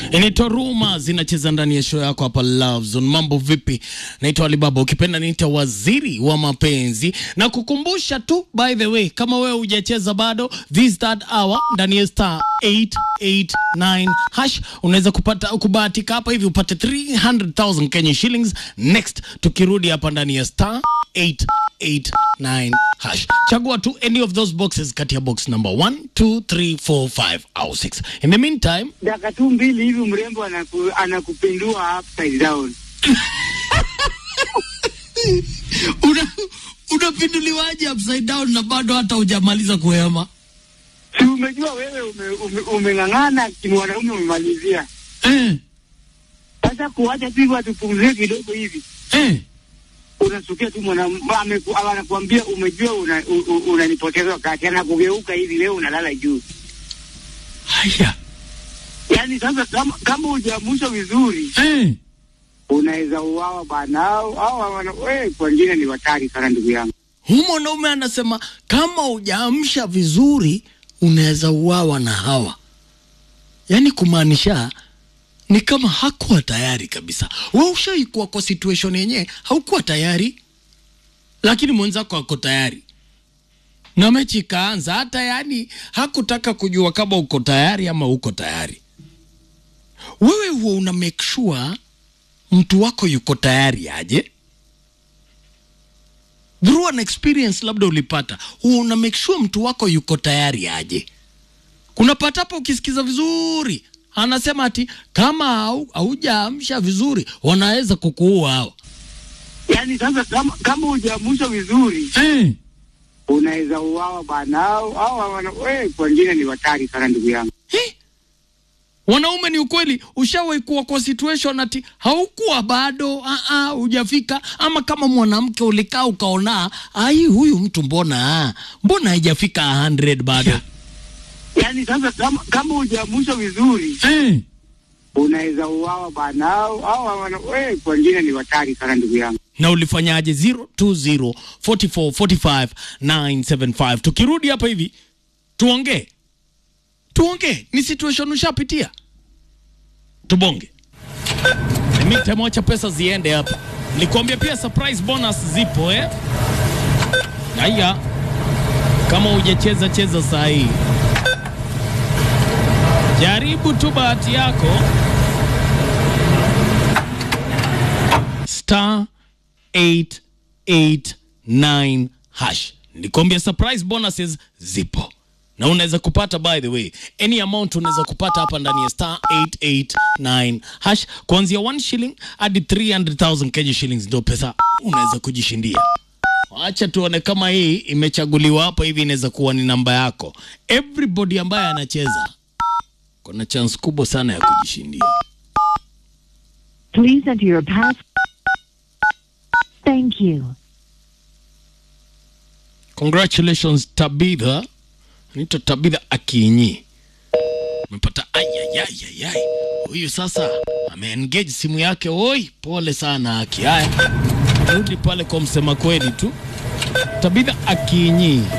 Inaitwa Ruma zinacheza ndani ya show yako hapa Love Zone. Mambo vipi? Naitwa Alibaba, ukipenda niita waziri wa mapenzi, na kukumbusha tu, by the way, kama wewe hujacheza bado, this third hour ndani ya star 889 hash unaweza kupata kubahatika hapa hivi upate 300,000 Kenya shillings next, tukirudi hapa ndani ya star 889 hash. Chagua tu any of those boxes kati ya box number 1, 2, 3, 4, 5 au 6. In the meantime dakika tu mbili hivi mrembo anaku, anakupindua upside down. una unapinduliwaje upside down na bado hata hujamaliza kuhema Si umejua wewe ume, ume, umeng'ang'ana kimwanaume umemalizia. eh, Sasa kuacha tu hivyo atupumzie kidogo hivi, eh. unasukia tu mwanaume ameku- anakuambia umejua una- u- u- unanipoteza wakati, anakugeuka hivi, wewe unalala juu. haya Yaani sasa kama, kama hujaamshwa vizuri eh. unaweza uawa bana, au au wana- we kwa wengine ni hatari sana ndugu yangu. Huyu mwanaume anasema kama hujaamsha vizuri unaweza uawa na hawa, yaani kumaanisha ni kama hakuwa tayari kabisa. We ushaikuwa kwa situation yenyewe haukuwa tayari, lakini mwenzako ako tayari na mechi ikaanza, hata yani hakutaka kujua kama uko tayari ama uko tayari. Wewe huwa una make sure mtu wako yuko tayari aje through an experience labda ulipata huwa una make sure mtu wako yuko tayari aje kunapata hapo ukisikiza vizuri anasema ati kama hau- haujaamsha vizuri wanaweza kukuua hao Yaani sasa kama, kama hujaamshwa vizuri eh. unaweza uawa bana, au au wana- we kwa wengine ni hatari sana ndugu yangu. Hi? wanaume ni ukweli ushawahi kuwa kwa situation ati haukuwa bado ah, ah, hujafika ama kama mwanamke ulikaa ukaona ai huyu mtu mbona ah, mbona haijafika 100 bado Yaani sasa kama, kama hujaamshwa vizuri eh. unaweza uawa bana, au au wana- we kwa wengine ni hatari sana ndugu yangu. na ulifanyaje 020 44 45 975 tukirudi hapa hivi tuongee tuongee ni situation ushapitia tubonge mitamwacha pesa ziende hapa nikuambia pia surprise bonus zipo eh haya kama hujacheza cheza saa hii jaribu tu bahati yako star 889 hash nikwambia surprise bonuses zipo na unaweza kupata by the way any amount unaweza kupata hapa ndani ya star 889 hash kuanzia 1 shilling hadi 300000 Kenya shillings ndio pesa unaweza kujishindia acha tuone kama hii imechaguliwa hapa hivi inaweza kuwa ni namba yako everybody ambaye anacheza kuna chance kubwa sana ya kujishindia Please enter your pass. Thank you. congratulations tabitha naitwa tabitha akinyi umepata ayayayayay huyu sasa ameengage simu yake oi pole sana aki haya rudi pale kwa msema kweli tu tabitha akinyi